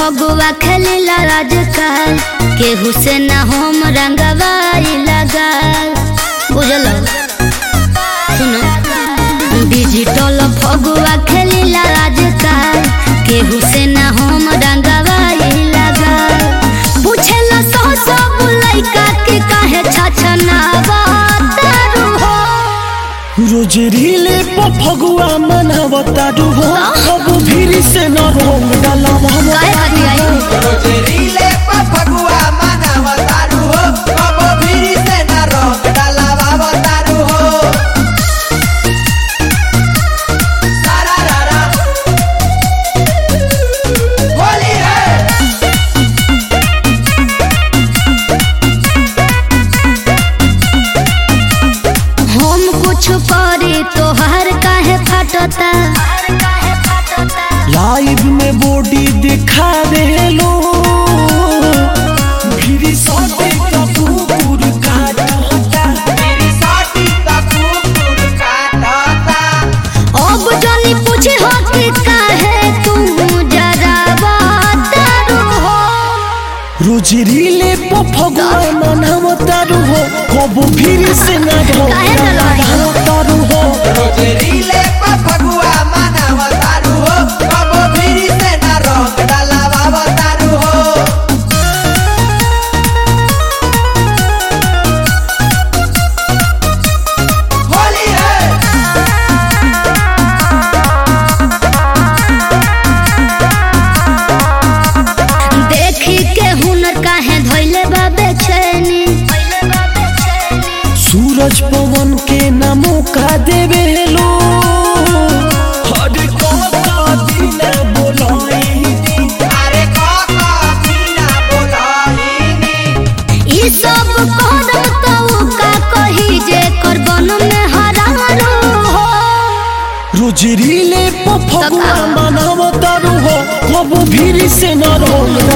फगुआ खेलिला राजकाल केहू से न होम रंगवाई लगाल बुझल सुनो डिजिटल फगुआ खेलिला राजकाल केहू से न होम रंगवाई लगाल पूछेला सौ सब लइका के काहे छछनावा तारू हो रोज रीले पर फगुआ मनावता डुबो अब भीड़ से न रोंग डालावा काहे खातिर आई रोजरीले पर फगुआ मनावतारू हो कबो भीरी से न रंग डलावावतारू हो सारा रारा होली है हम कुछ करी तोहर काहे फटता लाइव में बॉडी दिखा दे लो भीड़ सोते का कुकुर काटता मेरी साटी तक कुकुर काटता अब जनी पूछे हो कि काहे तू जरा बतारू हो रोज रीले पर फगुआ मनावता डुबो कब भीड़ से न रोंग काहे न रोई? डालावा हो रोजरीले पर फगुआ मनावतारू हो कबो भीरी से न रंग डलावावतारू हो होली है देखी के हुनर काहे धइले बा बेचैनी सूरज पवन के न मौका देवे लो हर का दिन बोलाई अरे काका बिना बोलाहिनी ई सब कदम तो का कही जे करबन में हरारू हो रोज रीले पर फगुआ तका। मनावतारू हो कब भीड़ से न रोल